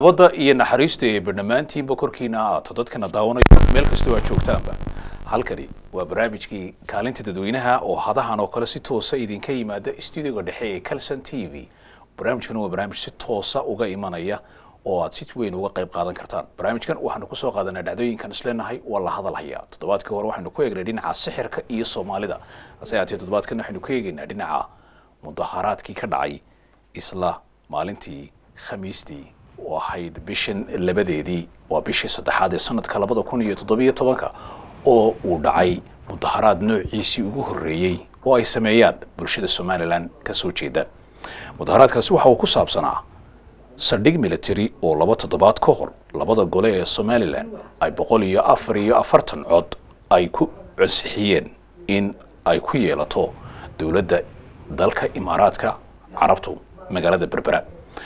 nabadda iyo naxariista ee barnamaantiinba korkiina ahaato dadkana daawanayo meel kastoo aad joogtaanba halkani waa barnaamijkii kaalinta dadweynaha oo hadahan oo kale si toosa idinka yimaada stuudiyoga dhexe ee calson t v barnaamijkan waa barnaamij si toosa uga imanaya oo aad si weyn uga qayb qaadan kartaan barnaamijkan waxaanu kusoo qaadanaa dhacdooyinkan isleenahay waa la hadalhayaa toddobaadkii hore waxaanu ku eegnay dhinaca sixirka iyo soomaalida hase haatee toddobaadkan waxaynu ku eegaynaa dhinaca mudaharaadkii ka dhacay isla maalintii khamiistii oo ahayd bishan labadeedii waa bishii saddexaad ee sanadka labada kun iyo toddobiyo tobanka oo uu dhacay mudaharaad noociisii ugu horreeyey oo ay sameeyaan bulshada somalilan ka soo jeeda mudaharaadkaasi waxa uu ku saabsanaa saldhig military oo laba toddobaad ka hor labada gole ee somalilan ay boqol iyo afar iyo afartan cod ay ku consixiyeen in ay ku yeelato dowladda dalka imaaraadka carabtu magaalada berbera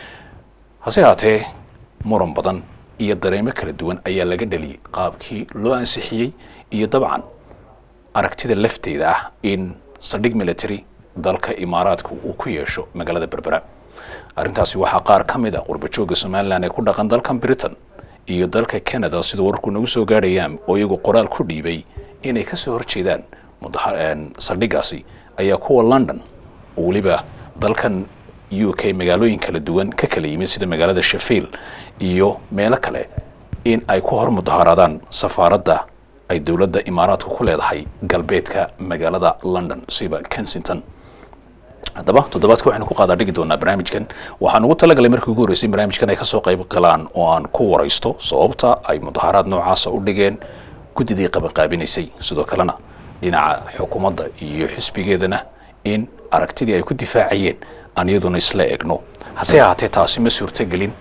hase haatee muran badan iyo dareemo kala duwan ayaa laga dhaliyey qaabkii loo ansixiyey iyo dabcan aragtida lafteeda ah in saldhig military dalka imaaraadku uu ku yeesho magaalada berbera arrintaasi waxaa qaar ka mid ah qurbajooga somalilan ee ku dhaqan dalkan britain iyo dalka canada sida warku nagu soo gaadhayaan oo iyagu qoraal ku dhiibay inay kasoo horjeedaan saldhigaasi ayaa kuwa london oo weliba dalkan u k magaalooyin kala duwan ka kala yimid sida magaalada sheffield iyo meelo kale in ay ku hor mudaharaadaan safaaradda ay dowladda imaaraadku ku leedahay galbeedka magaalada london siba kensington haddaba toddobaadka waxaynu ku qaadaa dhigi doonaa barnaamijkan waxaan ugu talagalay markii ugu horreysay barnaamijkan ay kasoo qayb galaan oo aan ku waraysto sababta ay mudaharaad noocaasa u dhigeen guddidii qabanqaabinaysay sidoo kalena dhinaca xukuumadda iyo xisbigeedana in aragtidii ay ku difaacayeen aan iyaduna isla egno hase ahaatee taasi ma suurtogelin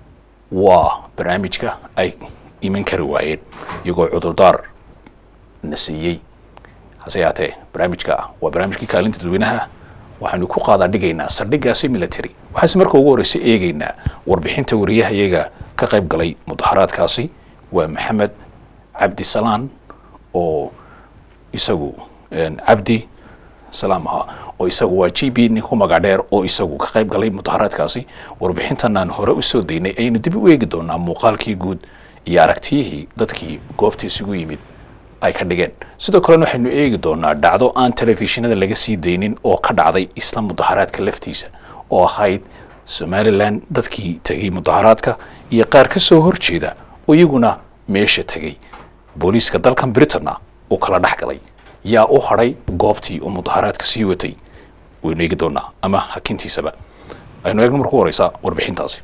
waa barnaamijka ay iman kari waayeen iyagoo cudurdaar na siiyey hase ahaatee barnaamijka waa barnaamijkii kaalinta dadweynaha waxaanu ku qaadaa dhigaynaa saldhigaasi military waxaase marka ugu horreysay eegaynaa warbixinta wariyaha iyaga ka qayb galay mudaharaadkaasi waa maxamed cabdisalaan oo isagu cabdi salaam ahaa oo isagu waa g b nin ku magac dheer oo isagu ka qayb galay mudaharaadkaasi warbixintanaan hore usoo daynay ayaynu dib u eegi doonaa muuqaalkii guud iyo aragtiyihii dadkii goobta isugu yimid ay ka dhigeen sidoo kalena waxaynu eegi doonaa dhacdo aan telefishinada laga sii daynin oo ka dhacday isla mudaharaadka laftiisa oo ahayd somalilan dadkii tegay mudaharaadka iyo qaar ka soo horjeeda oo iyaguna meesha tegay booliiska dalkan britanna uu kala dhex galay yaa u hadhay goobtii oo mudaharaadka sii watay waynu eegi doonaa ama hakintiisaba aynu eegno marku horeysaa warbixintaasi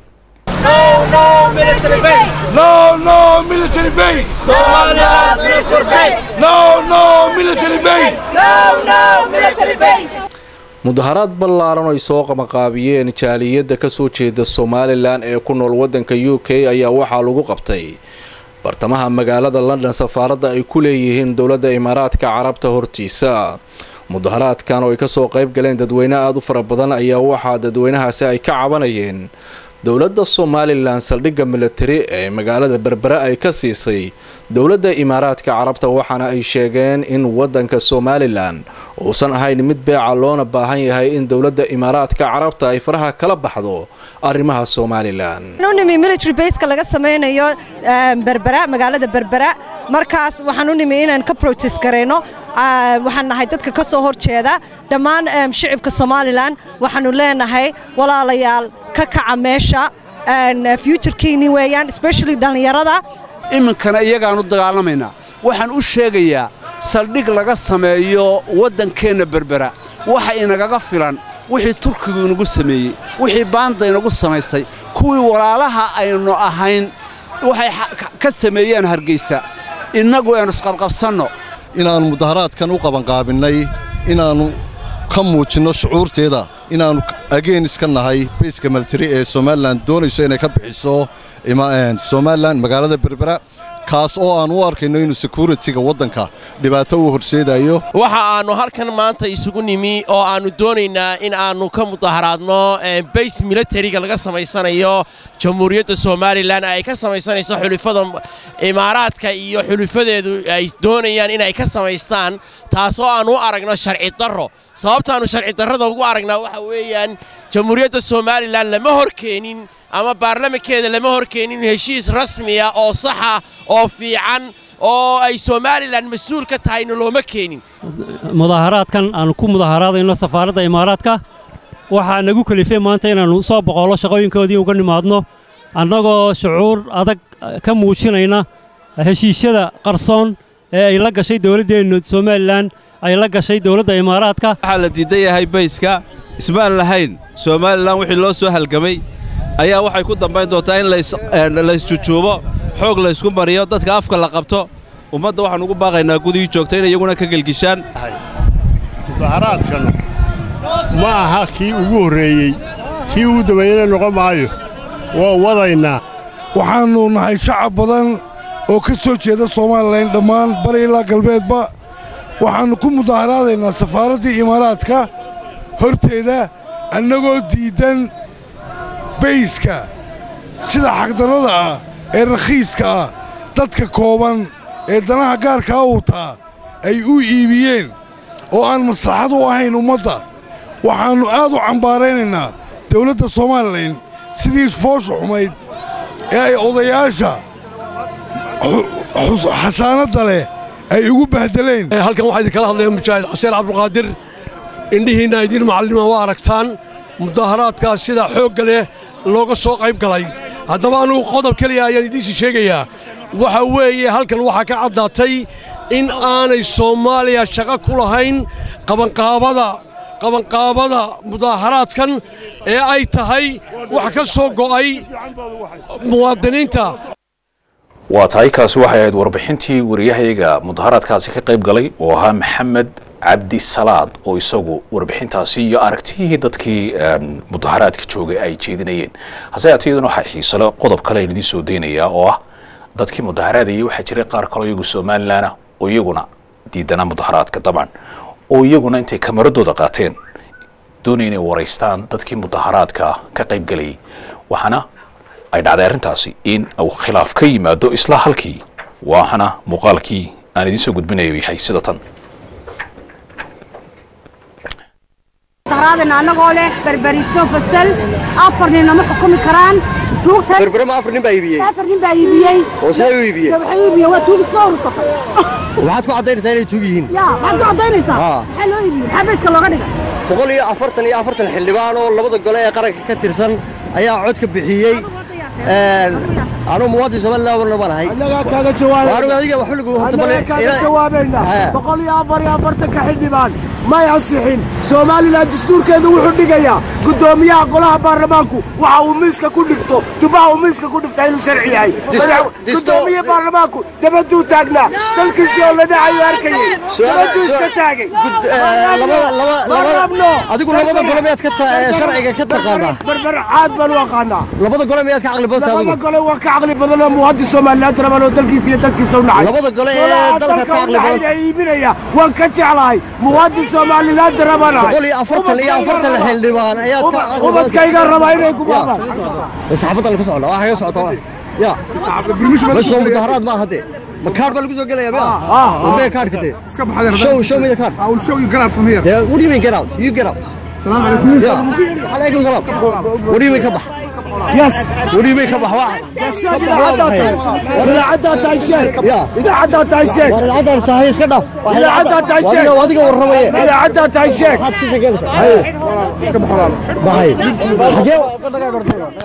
No, no military base. No, no military base. Somalia's military base. No, no military base. No, no military base. mudaharaad ballaaran ay soo qamaqaabiyeen jaaliyadda ka soo jeeda somalilan ee ku nool waddanka u k ayaa waxaa lagu qabtay bartamaha magaalada london safaaradda ay ku leeyihiin dowladda imaaraadka carabta hortiisa mudaharaadkan oo ay kasoo qayb galeen dadweyne aada u fara badan ayaa waxaa dadweynahaasi ay ka cabanayeen dowladda somalilan saldhigga militari ee magaalada berbere ay ka siisay dowladda imaaraadka carabta waxaana ay sheegeen in waddanka somalilan uusan ahayn mid beeca loona baahan yahay in dowladda imaaraadka carabta ay faraha kala baxdo arrimaha somalilan nimi military baseka laga samaynayo berbera magaalada berbera markaas waxaan u nimi inaan ka protest garayno waxaan nahay dadka ka soo horjeeda dhammaan shicibka somalilan waxaanu leenahay walaalayaal ka kaca meesha futurekiini weeyaan especially dhallinyarada iminkana iyagaan u dagaalamaynaa waxaan u sheegayaa saldhig laga sameeyo waddankeenna berbera waxa inagaga filan wixii turkigu inagu sameeyey wixii baanda inagu samaystay kuwii walaalaha aynu ahayn waxay ka sameeyeen hargaysa innagu aynu isqabqabsanno inaannu mudaharaadkan u qabanqaabinnay inaannu ka muujinno shucuurteeda inaannu ageenis ka nahay bayska militari ee somalilan doonayso inay ka bixiso somalilan magaalada berbera kaas oo aan u arkayno inuu sekuritiga waddanka dhibaato u horseedayo waxa aannu halkan maanta isugu nimi oo aannu doonaynaa in aannu ka mudaharaadno bays militariga laga samaysanayo jamhuuriyadda somalilan ay ka samaysanayso xulifada imaaraadka iyo xulifadeedu ay doonayaan inay ka samaystaan taasoo aannu u aragno sharci darro sababtaannu sharci darrada ugu aragnaa waxa weeyaan jamhuuriyadda somalilan lama hor keenin ama baarlamankeeda lama horkeenin heshiis rasmiya oo saxa oo fiican oo ay somalilan mas-uul ka tahayna looma keenin mudaaharaadkan aanu ku mudaaharaadayno safaaradda imaaraadka waxaa nagu kelifay maanta inaannu soo boqollo shaqooyinkoodii uga nimaadno annagoo shucuur adag ka muujinayna heshiisyada qarsoon ee ay la gashay dowladdeennu somalilan ay la gashay dowladda imaaraadka waxaa la diidan yahay bayska ismaan lahayn somalilan wixii loo soo halgamay ayaa waxay ku dambayn doontaa in laysjujuubo xoog laysku mariyo dadka afka la qabto ummadda waxaan ugu baaqaynaa gudihii joogta inay iyaguna ka gelgishaan mudaharaadkan ma aha kii ugu horreeyey kii ugu dambeeyena noqon maayo waa wadaynaa waxaannu nahay shacab badan oo ka soo jeeda somalilan dhammaan bari ilaa galbeedba waxaannu ku mudaaharaadaynaa safaaraddii imaaraadka horteeda annagoo diiddan bayska sida xaqdarrada ah ee rakhiiska ah dadka kooban ee danaha gaarkaa wutaa ay u iibiyeen oo aan maslaxad u ahayn ummadda waxaannu aad u cambaaraynaynaa dawladda somalilan sidii isfoosha xumayd ee ay odayaasha xasaanadda leh ay ugu bahdeleen halkan waxaa idinkala hadlaya mujaahid xaseen cabdulqaadir indhihiinna idiin macallima waa aragtaan mudaaharaadkaas sida xoogga leh looga soo qayb galay haddaba anugu qodob keliya ayaan idiinsi sheegayaa waxa weeye halkan waxaa ka caddaatay in aanay soomaaliya shaqo ku lahayn qabanqaabada qabanqaabada mudaaharaadkan ee ay tahay wax ka soo go'ay muwaadiniinta waa tahay kaasi waxay ahayd warbixintii wariyahayaga mudaharaadkaasi ka qayb galay oo ahaa maxamed cabdi salaad oo isagu warbixintaasi iyo aragtiyihii dadkii mudaharaadka joogay ay jeedinayeen hase yaatee iyaduna waxaa xiisalo qodob kale aan idiin soo daynayaa oo ah dadkii mudaharaadayay waxaa jiray qaar kaloo iyagu somalilan ah oo iyaguna diidanaa mudaharaadka dabcan oo iyaguna intay kamaradooda qaateen doonaya inay waraystaan dadkii mudaharaadka ka qayb galayay waxaana ay dhacday arrintaasi in uu khilaaf ka yimaado isla halkii waxaana muuqaalkii aan idiin soo gudbinayo yahay sida tan mudaharaadana annagoo leh berberismo fasal afar nin nama xukumi karaan tuugtan berberema afar nin baa iibiyey afar nin baa iibiyey oo siday u iibiyey waxay u iibiyeen waa tuug isoo urursatay waxaad ku caddaynaysaa inay tuug yihiin ya maxaad ku caddaynaysaa maxaa loo iibiyey maxaa bayska looga dhigay boqol iyo afartan iyo afartan xildhibaan oo labada gole ee qaranka ka tirsan ayaa codka bixiyey anuu muwaadin somaliland warna ma nahay annagaa kaaga jawaabay adiga waxba lagu annagaa kaaga jawaabaynaa boqol iyo afar iyo afartanka xildhibaan may ansixin somalilan dastuurkeedu wuxuu dhigayaa guddoomiyaha golaha baarlamaanku waxa uu miiska ku dhifto dubaha uu miiska ku dhiftaa inuu sharci yahay guddoomiye baarlamaanku dabaduu taagnaa dalkiisii oo la dhacayo arkayay dabaduu iska taagay adigu labada gole miyaad ka sharciga ka taqaanaa barbar caad baan u aqaanaa labada gole miyaad ka caqli badan tahay labada gole waa ka caqli badan oo muwaadin somaliland raban oo dalkiisa iyo dadkiisa u nacay labada gole ee dalka ka caqli badan iibinaya waan ka jeclahay muwaadin somaliland rabanahay boqol iyo afartan iyo afartan xildhibaan ayaad ka ubadkayga rabaa inay ku baabaan saxaafadda lagu socda waa kaga socota ya masoo mudaharaad ma hadde ma kaard baa lagu soo gelaya miya wabee kaardka dee show show me the card I will show you get out from here yeah, what do you mean get out you get out السلام عليكم yeah. عليكم السلام what do you mean ka bax يس what do you mean ka bax waa إذا عدى تعيشين إذا عدى تعيشين war cadaan saahay iska dhaaf إذا عدى تعيشين adiga adiga warramaya إذا عدى تعيشين waxaad iska sheeganaysaa haye iska bax walaal baxay xagee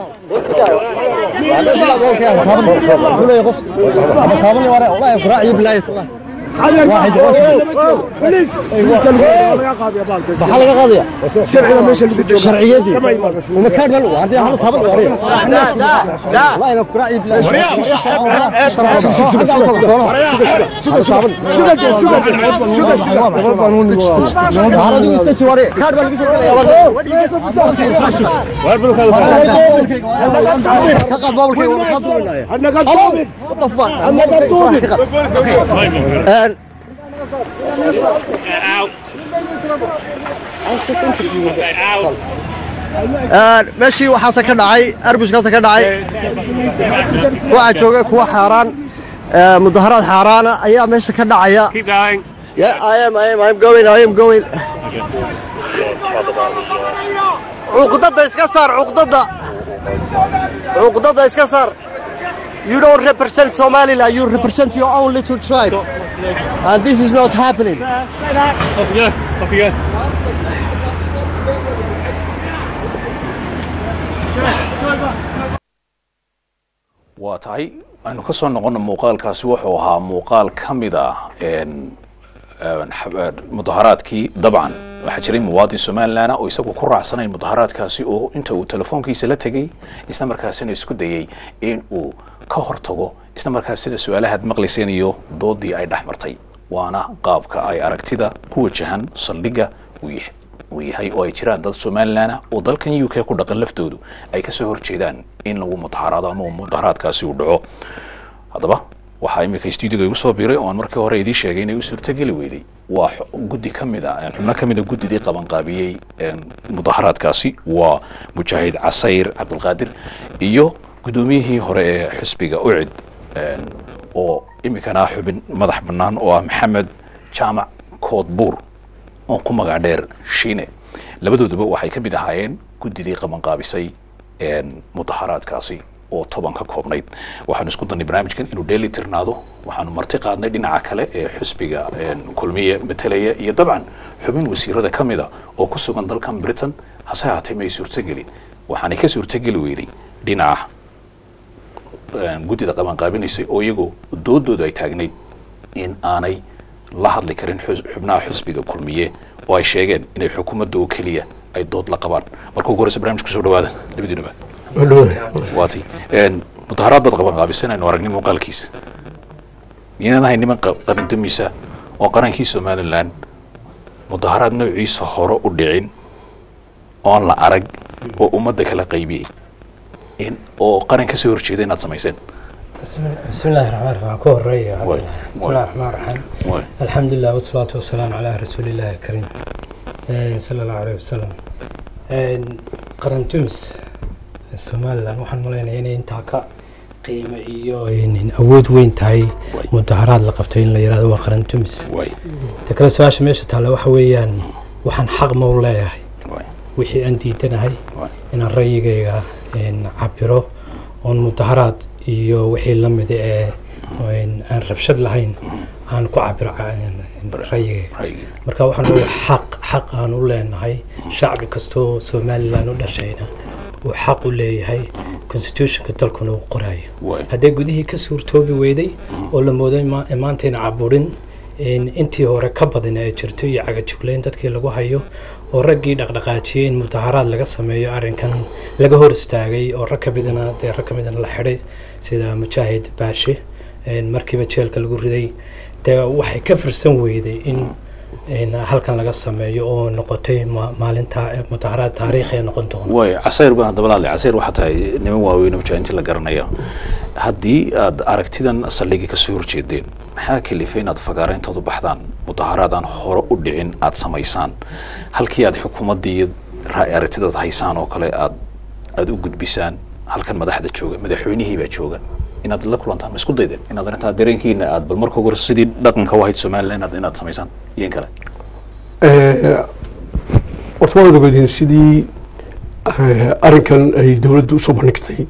واحد بوليس maxaa laga qaadaya sharciga meesha lagu joogo sharciyadii uma kaad bal waa hadii hal taban wariya la ila quraaci bilaa meeshii waxaase ka dhacay arbuskaase ka dhacay waxaa jooga kuwa xaaraan mudaharaad xaaraana ayaa meesha ka dhacaya Yeah, I am, I am, I am going, I am going. cuqdada iska saar cuqdada cuqdada iska saar You don't represent Somaliland, you represent your own little tribe. And this is not happening. waa tahay aynu ka soo noqono muuqaalkaasi wuxuu ahaa muuqaal ka mid ah mudaharaadkii dabcan waxaa jiray muwaadin somalilan oo isagu ku raacsanay mudaharaadkaasi oo inta uu telefoonkiisa la tegey isla markaasina isku dayey in uu ka hortago isla markaasina su-aalahaad maqlayseen iyo doodii ay dhex martay waana qaabka ay aragtida ku wajahan saldhigga uu yahay uu yahay oo ay jiraan dad somalilan ah oo dalkan u k ku dhaqan laftoodu ay kasoo horjeedaan in lagu mudaharaado ama uu mudaharaadkaasi uu dhaco haddaba waxaa iminka stuudiga igu soo biiray oo aan markii hore idiin sheegay inay u suurtogeli weyday waa guddi ka mid a xubno ka mid a guddidii qabanqaabiyey mudaharaadkaasi waa mujaahid casayr cabdilqaadir iyo guddoomiyihii hore ee xisbiga ucid oo iminkana xubin madax bannaan oo ah maxamed jaamac koodbuur oo ku magac dheer shiine labadooduba waxay ka mid ahaayeen guddidii qabanqaabisay mudaharaadkaasi oo toban ka koobnayd waxaanu isku danay barnaamijkan inuu dheeli tirnaado waxaanu marti qaadnay dhinaca kale ee xusbiga kulmiye matalaya iyo dabcan xubin wasiirada ka mida oo ku sugan dalkan britain hase haatee may suurtogelin waxaanay ka suurtogeli weyday dhinaca guddida qabanqaabinaysay oo iyagoo doodoodu ay taagnayd in aanay la hadli karin xubnaha xusbiga kulmiye oo ay sheegeen inay xukuumadda oo keliya ay dood la qabaan marka ugu horeysa barnamij kusoo dhawaada labadiinaba waati mudaharaad baad qabanqaabiseen aynu aragnay muuqaalkiisa miyaanad ahay niman qarindamisa oo qarankii somalilan mudaharaad noociisa hore u dhicin oon la arag oo ummadda kala qaybiyey in oo qaran ka soo horjeeda inaad samayseen بسم الله الرحمن الرحيم كو هرية بسم الله الرحمن الرحيم الحمد لله والصلاة والسلام على رسول الله الكريم صلى الله عليه وسلم قرن تمس somalilan waxaan malaynayaa inay intaa ka qiimo iyo awood weyn tahay mudaharaad la qabtay in la yirahdo waa qaran tumis ta kale su-aasha meesha taalla waxa weeyaan waxaan xaq ma u leeyahay wixii aan diidanahay inaan rayigayga cabiro oon mudaharaad iyo wixii la mid ee aan rabshad lahayn aan ku cabiro rayigayga marka waxaan leeyahay xaq xaq aan u leenahay shacbi kastoo somalilan u dhashayna uu xaq u leeyahay constitutionka dalkuna uu qoraayo haddee gudihii ka suurtoobi weyday oo la mooday maantayna caburin intii hore ka badan ay jirto iyo cagajugleyn dadkii lagu hayo oo raggii dhaqdhaqaajiyey in mudaharaad laga sameeyo arrinkan laga hor istaagay oo rag ka midana dee rag ka midana la xidhay sida mujaahid baashe markiiba jeelka lagu riday dee waxay ka firsan weyday in halkan laga sameeyo oo noqotay maalinta mudaharaad taariikhi ay noqon doona way casayr baan haddaba laadlay casayr waxaa tahay niman waaweyn oo mujaahintii la garanaya haddii aad aragtidan saldhigii kasoo horjeedeen maxaa kalifay inaad fagaareyntood u baxdaan mudaharaad aan hore u dhicin aad samaysaan halkii aad xukuumaddii aragtidaad haysaan oo kale aad aada u gudbisaan halkan madaxda jooga madaxweynihii baa jooga inaad la kulantaan ma isku daydeen inaad arrintaa dareenkiina aad bal marka hore sidii dhaqanka u ahayd somaliland inaad inaad samaysaan iyo in kale horta waad ogeedeen sidii arrinkan ay dowladdu usoo bandhigtay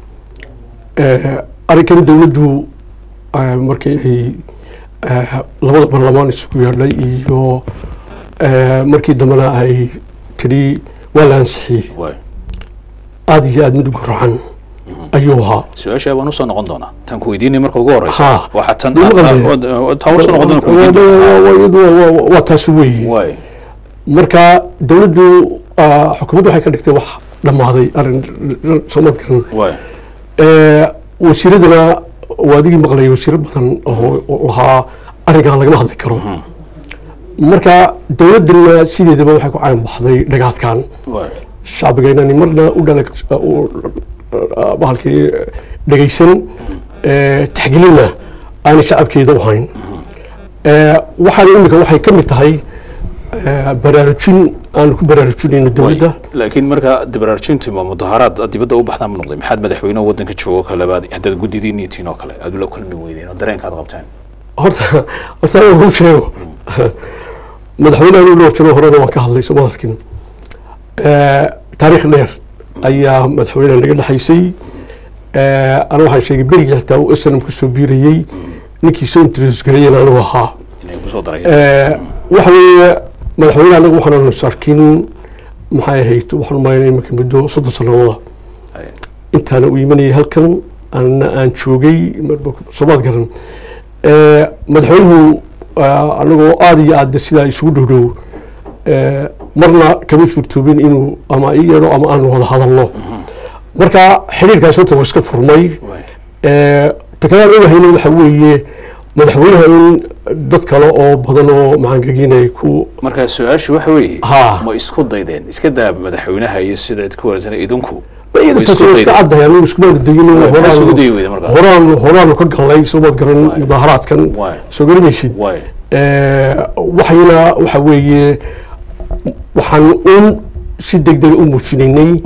arrinkan dowladdu markii ay labada baarlamaan isugu yeedhay iyo markii dambena ay tidhi waa la ansixiyey aada iyo aada mid ugu racan ayuu ahaa su-aasha waan usoo noqon doonaa tan ku weydiinay marka ugu horeysa Ha. waxaa tan Dee maqal dee. tan usoo noqon doona ku weydiin doonaa. waa taas weeye marka dowladdu ah, xukuumaddu waxay ka dhigtay wax dhammaaday arrin somadkan wasiiradana waa adigii maqlayay wasiiro badan oo oo lahaa arrinkan lagama hadli karo marka dowladdana sideedaba waxay ku cayn baxday dhagaadkan shacbigeennani marna u dhala bahalkii dhegaysan eh, taxgelinna aanay shacabkeeda u hayn Eh, waxaan imika waxay ka mid tahay eh, baraarujin aan ku baraarujinayno dowladda laakiin marka dibaraarjintu ma mudaharaad aad dibadda u baxdaan ma noqday maxaad madaxweyne waddanka joogo kale baad haddaad guddidiin niitiin oo kale aad ula kulmi weydeen oo dareenkaad qabteen horta horta aniga kuu sheego madaxweynaha uu loo jiro horena waan ka hadlay sooma arkin taariikh dheer ayaa madaxweynaha naga dhexaysay ana waxaan sheegay berigii xitaa uu snm kusoo biirayey ninkii soo introduce gareeyeen anigu ahaa waxa weeye madaxweyne anagu waxaanu sarkin maxay ahayd waxaan umaynay iminka muddo soddon sanadooda intaana uu imanayay halkan anna aan joogay soomaad garan madaxweynuhu anagoo aada iyo aada sidaa isugu dhow dhow marna kama suurtoobin inuu ama i yeedho ama aanu wada hadalno marka xiriirkaas horta waa iska furmay takalaan ogahayna waxa weeye madaxweynaha in dad kale oo badan oo macaangeginay ku marka su-aashu waxa weeye ma isku daydeen iska daa madaxweynaha iyo sida idku wareysan idinku taas waa iska caddahay anigu iskuma dayin horaan horaanu ka galnay soomaad garan mudaaharaadkan soo garamaysid waxayna waxa weeye waxaan un si degdega u muujinaynay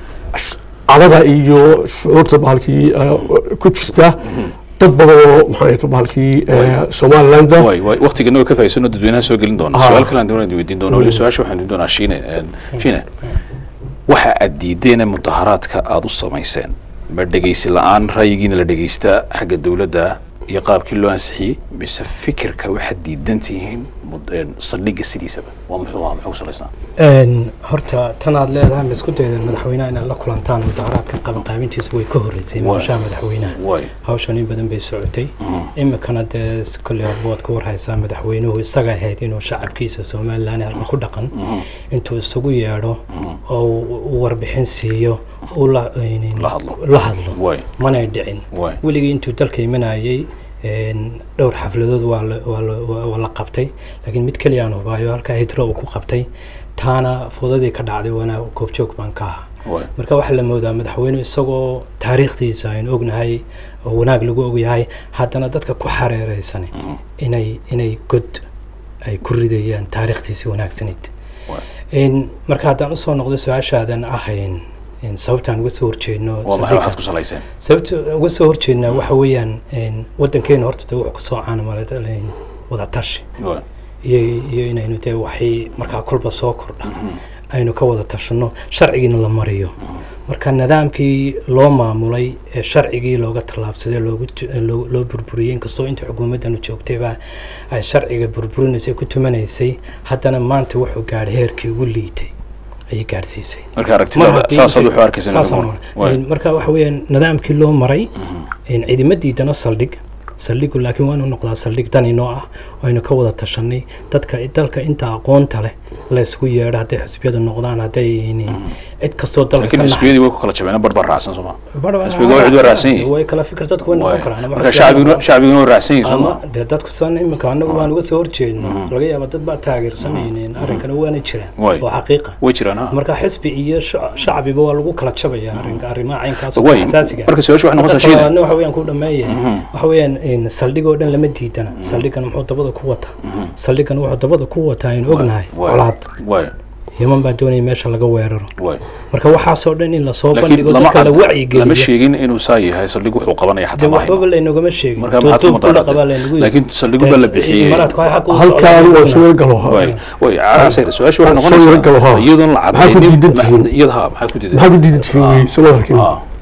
cadada iyo shucuurta bahalkii ku jirta dad badan oo maxaa bahalkii somaliland waqtigeena way ka faa'iidsano dadweynaha soo gelin doona su-aal kale aan doonaa weydiin doona wali su-aasha waxaan weydiin doonaa shiine shiine waxa aad diideen mudaharaadka aada u samayseen ma dhegeysi la-aan ra'yigiina la dhegeystaa xagga dowladda iyo qaabkii loo ansixiyey mise fikirka waxaad diidan tihiin saldhigga sidiisaba waa muxuu ahaa muxuu ku salaysnaa horta tan aad leedahay ma isku daydeen madaxweynaha inaad la kulantaan mudaharaadka qabanqaabintiisu way ka horreysay maashaha madaxweynaha hawshan in badan bay socotay imikana dee kolley horba waad ka warhaysaa madaxweynuhu isaga ahayd inuu shacabkiisa somalilan halka ku dhaqan intuu isugu yeedho oo uu warbixin siiyo uu la hadlo manay dhicin weligii intuu dalka imanayay dhowr xafladood waa la qabtay laakiin mid keliya aan hubaayo halkaa hidro uu ku qabtay taana fudadii ka dhacday waana goobjoog baan ka ahaa marka waxaa la moodaa madaxweyne isagoo taariikhdiisa aynu ognahay oo wanaag lagu ogyahay haddana dadka ku xareereysan inay inay god ay ku ridayaan taariikhdiisii wanaagsanayd marka haddaan usoo noqdo su-aashaadan ahayn sababtaan uga soo horjeedno sababta uga soo horjeednaa waxa weeyaan waddankeena horta de wuxuu kusoo caanamala wada tashi iyo iyo inaynu dee waxay markaa kolba soo kordha aynu ka wada tashano sharcigiina la mariyo marka nidaamkii loo maamulay ee sharcigii looga tallaabsaday loogu loo burburiyey inkastoo inta xukuumaddanu joogtayba ay sharciga burburinaysay ku tumanaysay haddana maanta wuxuu gaadhay heerkii ugu liitay ayay gaadhsiisay marka aragtida saasaad wuxuu arkaysa marka waxa weeyaan nidaamkii loo maray ciidama diidana saldhig saldhigu laakiin waanu noqdaa saldhig dani noo ah aynu ka wada tashanay dadka dalka inta aqoonta leh la isku yeedho hadday xisbiyada noqdaan hadday cid kastoo dalka laakiin xisbiyadii way ku kala jabeen bar bar raacsan sooma xisbiga waa cid waa raacsan yihiin way kala fikir dadku way noqon karaan marka shacbiguna shacbiguna waa raacsan yihiin sooma dee dadku san iminka anagu waan uga soo horjeedno laga yaaba dad baa taageersanaynin arrinkana waana jiraan oo xaqiiqa way jiraan ha marka xisbi iyo shacbiba waa lagu kala jabaya arrinka arrimaha caynkaas oo asaasiga marka su-aasha waxay noqonaysaa shiine waxa weeyaan ku dhameeyahay waxa weeyaan saldhig oo dhan lama diidana saldhigan muxuu dabada ku wataa saldhigan wuxuu dabada ku wataa aynu ognahay colaad yeman baa doonaya meesha laga weeraro marka waxaasoo dhan in lasoo bandhigo dadka la wacyigeliyo lama sheegin inuu saa yahay saldhig wuxuu qabanaya xataa ma waxbaba laynogama sheegin marka maxaad ku mudaharaatay laakiin saldhigu baa la bixiyey halkaan waa soo galo way caasayr su-aasha waxay noqonaysaa iyadoon la cadaynin iyadaha maxaad ku diidan maxaa ku diidan tihiin wey soo arkin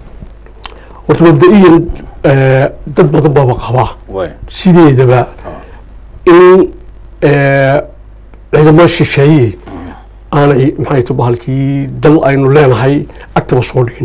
horta mabda-iyan dad badan baaba qabaa sideedaba in ciidamo shisheeye aanay maxay ta bahalkii dal aynu leenahay agtaba soo dhigin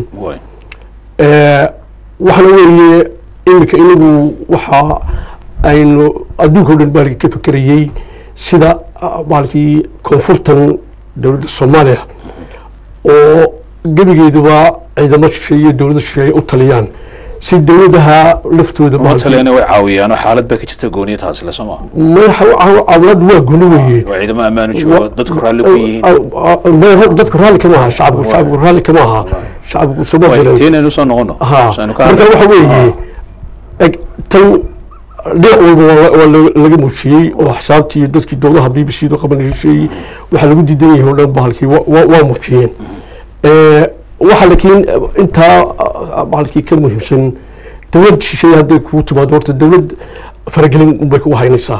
waxaana weeye iminka inagu waxa aynu adduunka o dhan baalkii ka fekerayey sida baalkii koonfurtan dowladda soomaaliya oo gebigeeduba ciidamo shisheeye dowladda shisheeye u taliyaan si dowladaha laftooda taliyana way caawiyaan oo xaalad baa ka jirta gooniya taasi le sooma cawlad waa goni weeye waa ciidamo ammaanu joogo dadku raalli ku yihiin dadku raalli kama aha shacabku shacabku raalli kama aha shacabku teenaynu soo noqono marka waxa weeye tan dhinac walba waa laga muujiyey oo xisaabtii iyo dadkii dowlaha b b c da qabanayay waxaa lagu diidan yahay oo dhan bahalkii waa muujiyeen waxa laakiin intaa bahalkii ka muhiimsan dowlad shisheeye hadday kugu timaado horta dowlad faragelin unbay kugu haynaysaa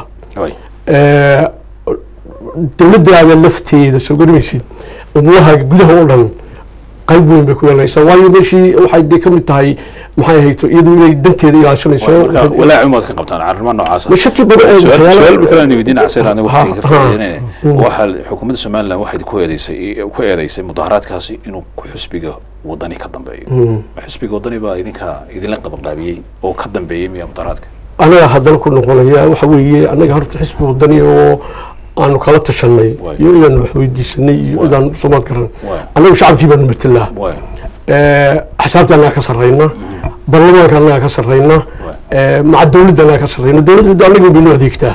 dowladdaada lafteeda soo garamaysid umurahaaga gudaha oo dhan qayb weyn bay ku yeelanaysaa waayo meeshii waxay dee ka mid tahay maxay ahayto iyadu inay danteeda ilaashanayso marka walaaci umaad ka qabtaan arrimaha noocaas Ma shaki badan ay su'aal waxyaalo- su'aal kale aan weydiin casir aan waqtiga ka Ha, faa'iideynayna ha. waxa xukuumadda Soomaaliland waxay ku eedeysay ku eedeysay mudaharaadkaasi inuu ku xisbiga wadani ka dambeeyo Mm. Ma xisbiga wadani baa idinka idinla qabanqaabiyey oo ka dambeeyey miya mudaharaadka anaga haddana ku noqonaya waxa weeye anaga horta xisbi wadani oo aanu kala tashanay iyo inaan wax weydiisanay iyo inaan soomaad garan anagu shacabkii baanu matelaa axsaabta anaga ka sarrayna baarlamaanka anaga ka sarrayna maca dowladda anaga ka sarrayna dowladda anaga baynu adeegtaa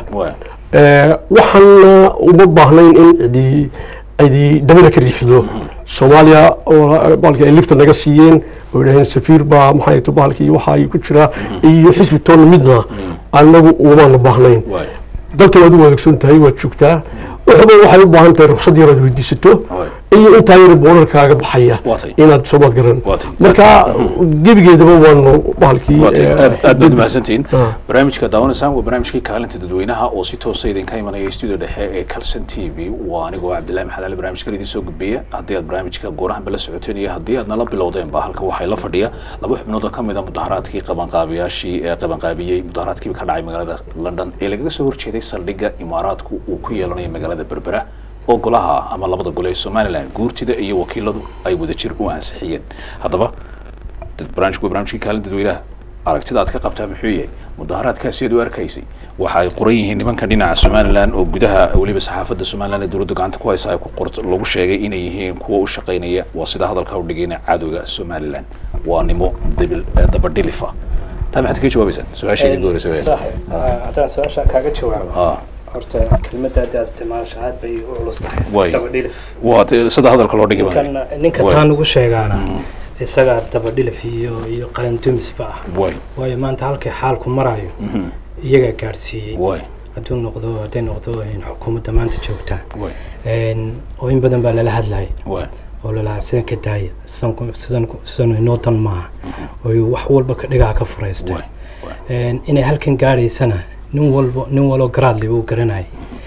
waxaana uma baahnayn in cidi cidi dabada ka riixdo soomaaliya oo baalkii ay libta naga siiyeen oo yidhaaheen safiir baa maxay to baalkii waxa ay ku jira iyo xisbi toonna midna anagu umaana baahnayn dalkan waad u wanaagsan tahay waad joogtaa waxba waxay u baahan tahay ruqsad yar aad weydiisato iyo intaa yar boorarkaaga baxaya inaad soomaad garan marka gebigeedaba waanu bahalkii aad aad baad mahadsantihiin barnaamijka daawanaysaan waa barnaamijkii kaalinta dadweynaha oo si toosa idinka imanaya studio dhexe ee calson t v waa anigoo cabdillahi maxamed ali barnaamijkan idiin soo gudbiya haddii aad barnaamijka goorahanba la socoteen iyo haddii aad nala bilowdeenba halka waxay la fadhiya laba xubnood oo ka mid a mudaharaadkii qabanqaabiyaashii ee qabanqaabiyey mudaharaadkii ka dhacay magaalada london ee lagaga soo horjeeday saldhigga imaaraadku uu ku yeelanayo magaalada berbera oo golaha ama labada gole ee somaliland guurtida iyo wakiiladu ay wadajir u ansixiyeen haddaba barnaamijku waa barnaamijkii kaalin dadweynaha aragtida aad ka qabtaa muxuu yahay mudaharaadkaasi aad u arkaysay waxa ay qoran yihiin nimankan dhinaca somaliland oo gudaha weliba saxaafadda somaliland ee dowladda gacanta ku haysa ay ku qort lagu sheegay inay yihiin kuwa u shaqaynaya waa sida hadalka u dhigayna cadowga somaliland waa nimo dabil dabadhilifa taa maxaad kaga jawaabaysaa su-aashayda ugu horeysa haddaan su-aasha kaaga jawaabo horta kelmadda hadda aad isticmaasho aad bay u culus tahay way dabadhilif waa sida hadalka loo dhigay ninkan ninka taan ugu sheegaana isagaa dabadhilif iyo iyo qarandumisba ah way waayo maanta halkay xaalku marayo iyagaa gaadhsiiyey way hadduu noqdo hadday noqdo xukuumadda maanta joogta way oo in badan baa lala hadlayay way oo lalahaa sidan ka daaya sidan sidan sidan inoo dan maaha oo wax walba ka dhigaha ka furaystay inay halkan gaadhaysana nin walbo nin waloo garaadley uu garanayay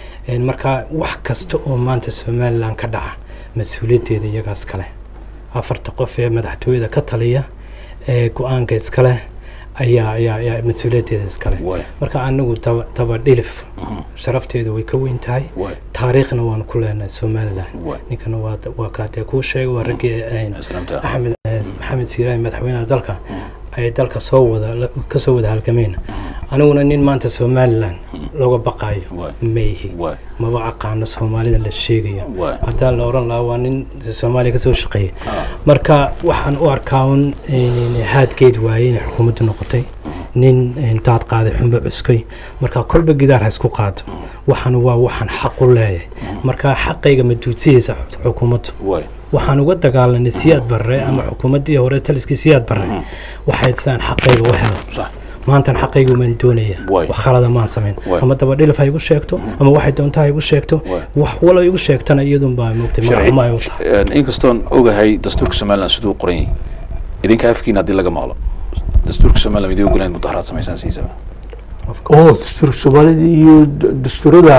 marka wax kasta oo maanta somaliland ka dhaca mas-uuliyaddeeda iyagaas kale afarta qof ee madaxtooyada ka taliya ee go-aanka iskale ayaa ayaa ayaa mas-uuliyaddeeda iskale marka anagu daba dabadhilif sharafteedu way ka weyn tahay taariikhna waanu ku leenahay somaliland ninkana waa waa kaatee kuu sheegay waa raggii axmed maxamed siiraahi madaxweynaha dalka ay dalka soo wada ka soo wada halgameen aniguna nin maanta somaliland looga baqaayo ma ihi maba aqaano soomaalida la sheegayo hadaa la oran lahaa waa nin soomaaliya kasoo shaqeeya marka waxaan u arkaa un haadgeed waaye inay xukuumaddu noqotay nin daad qaaday xunba cuskay marka kolba gidaar ha isku qaado waxaan waa waxaan xaq u leeyahay marka xaqayga ma duudsiyeysa xukuumaddu waxaan uga dagaalanay siyaad barre ama xukuumaddii hore taliskii siyaad barre waxay sidaan xaqayga u helo maantan xaqayga umaan doonaya wax khalada maan samayn ama dabadhilif ha igu sheegto ama waxay doontaa ha igu sheegto wax walo igu sheegtana iyadun baa moogtay magaxuma ay u tahay inkastoon ogahay dastuurka somaliland siduu u qoran yahay idinka afkiina haddii laga maqlo dastuurka somaliland idii ogolayn mudaharaad samaysaan siisaba oo dastuurka soomaalida iyo dastuurada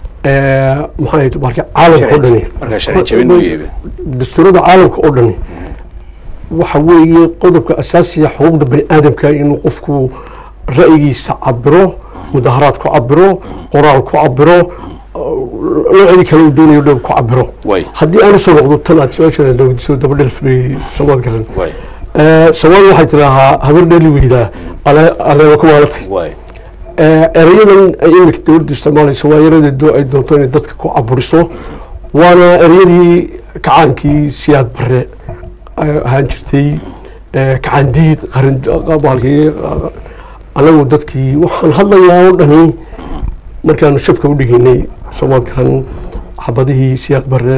maxaa marka caalamka oo dhani markaa sharci jabin u yeebe dastuurada caalamka oo dhani waxa weeye qodobka asaasiga xuquuqda bani aadamka inuu qofku ra'yigiisa cabiro mudaharaad ku cabiro qoraal ku cabiro noocdii kale uu doonayo dhow ku cabiro haddii aan usoo noqdo tan aad su-aasha weydiiso dabadhelf bay soomaad garan soomaali waxay tidaahaa habar dheli weydaa aleeba ku maalatay erayadan ay iminka dowladda isticmaalayso waa eradeedu ay doonto inay dadka ku caburiso waana ereyadii kacaankii siyaad bare ahaan jirtay kacandiid qarinbaalkii anagu dadkii waxaan hadlayaa oo dhani markaanu shafka u dhigaynay soomaad garan xabadihii siyaad bare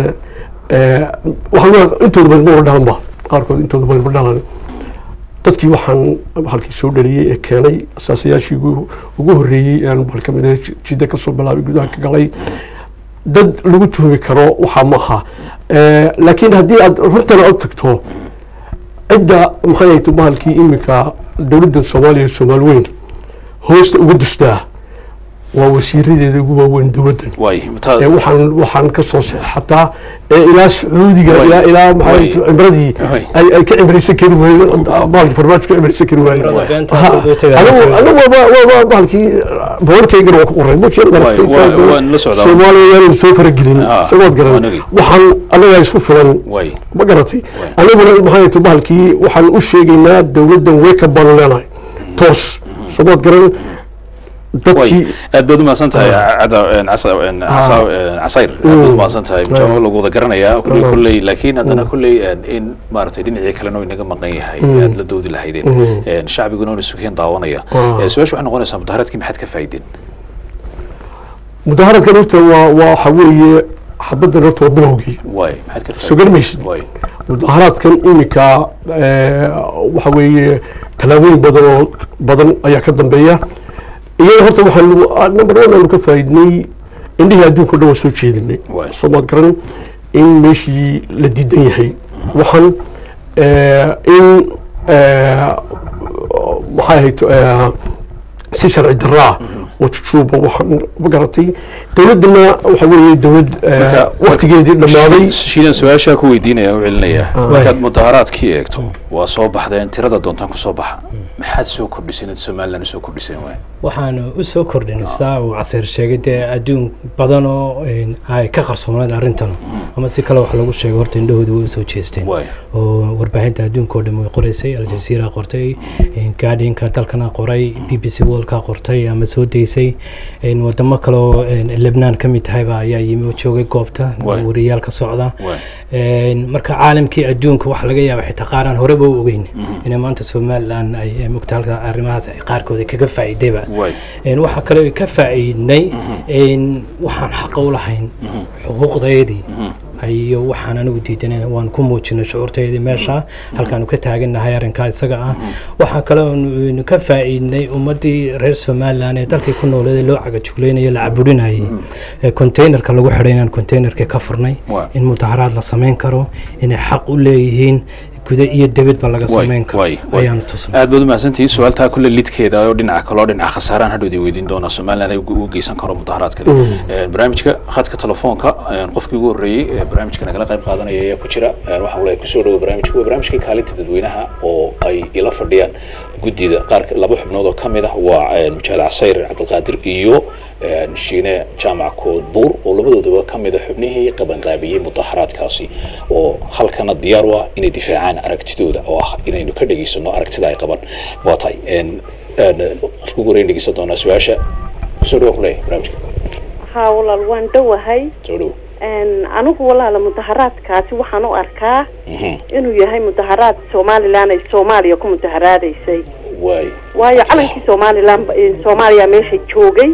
waxaan intooda badan ma dhalanba qaarkood intooda badan ma dhalan dadkii waxaan halkii soo dhaliyey ee keenay asaasayaashii ugu horreeyey ee aan bal ka mid jidda kasoo bilaabay gudaha ka galay dad lagu tuhmi karo waxaa ma aha laakiin haddii aad runtana u tagto cidda maxay ahayto bahalkii iminka dowladda soomaaliya soomaali weyn hoosta uga dustaa waa wasiiradeeda ugu waaweyn dowladdan waay ee waxaan waxaan ka soo seexataa ee ilaa sacuudiga ilaa ilaa maxay cimradii ay ay ka cimraysan kari waayeen bahalkii farmaajo ka cimraysan kari waayeen anigu anigu waa waa bahalkii boorkaygana waa ku qoray mujian soomaaliya yaanan soo faragelin isagood garan waxaan annagaa isku filan ma garatay aniguna maxay tahay bahalkii waxaan u sheegaynaa dowladdan weka baan leenahay toos somood garan dadkii aad baad umahadsan tahay casayr aad baad umahadsan tahay mujaamo lagu wada garanayaa kulley kulley laakiin haddana kulley in maaragtay dhinacii kalena oo inaga maqan yahay aad la doodi lahaydeen shacbiguna una sugeen daawanaya su-aasha waxay noqonaysaa mudaharaadkii maxaad ka faa'iideen mudaharaadkan horta waa waxa weeye xabaddan horta waa bilowgii waay maxaad ka soo garmaysid mudaharaadkan iminka waxa weeye tallaabooyin badan oo badan ayaa ka dambeeya iyada horta waxaan number one aanu ka faa'iidnay indhihii adduunka o dhan waa soo jeedinay soomaad garan in meeshii la diidan yahay waxaan in maxay ahayd si sharci daraa oo jujuuba waxaan ma garatay dowladdana waxa weeye dowlad waktigeedii dhammaaday shiidan su-aashaa ku weydiinaya u celinaya markaad mudaharaadkii eegto waa soo baxdeen tirada doontaan ku soo baxa maxaad soo kordhiseen inaad somaliland usoo kordhiseen waay waxaanu u soo kordhinay sidaa uu casiir sheegay dee adduun badan oo ay ka qarsoonayd arrintan ama si kale wax lagu sheego horta indhahooda way usoo jeesteen oo warbaahinta adduunka oo dhan way qoraysay aljazeera qortay guardianka dalkana qoray b b c worldka qortay ama soo daysay wadamo kale oo lebnaan ka mid tahayba ayaa yimi oo joogay goobta wariyaal ka socda marka caalamkii adduunka waxa laga yaaba xitaa qaaraan horeba u ogeyn inay maanta somaliland ay mugta halka arrimahaas ay qaarkooda kaga faa'iidayba waxaa kale ka faa'iidnay waxaan xaqa u lahayn xuquuqdeedii iyo waxaan anigu diidanay waan ku muujinay shucuurteedii meesha halkaanu ka taagannahay arrinkaa isaga ah waxaa kale oonu ka faa'iidnay ummaddii reer somaliland ee dalkii ku nooleeday loo cagajuglaynayo la caburinayay containerka lagu xidhay inaan containerkii ka furnay in mudaharaad la samayn karo inay xaq u leeyihiin guda iyo debedba laga samayn karo ayaanu tusnay aad baad umahadsantihiin su-aaltaa kulle lidkeeda oo dhinaca kaloo dhinaca khasaaraan hadhowda weydiin doonaa somaliland ay u geysan karo mudaharaad kale barnaamijka khadka telefoonka qofkii ugu horreeyey barnaamijka nagala qayb qaadanaya ayaa ku jira waxaan walahi kusoo dhawo barnaamijka waa barnaamijka kaalinta dadweynaha oo ay ila fadhiyaan guddida qaar laba xubnood oo ka mid ah waa mujaahid casayr cabdilqaadir iyo shiine jaamac koodbuur oo labadoodaba ka mid a xubnihii qabanqaabiyey mudaharaadkaasi oo halkana diyaar u ah inay difaacaan aragtidooda oo ah inaynu ka dhegaysano aragtida ay qaban waa tahay qofka ugu horreyn dhegeysan doonaa su-aasha kusoo dhawo kuleeyahay barnaamijka haa walaal waan dhowahay soo dhawo anigu walaala mudaharaadkaasi waxaan u arkaa inuu yahay mudaharaad somaliland ay soomaaliya ku mudaharaadaysay waay waayo calankii somaliland soomaaliya meesha joogay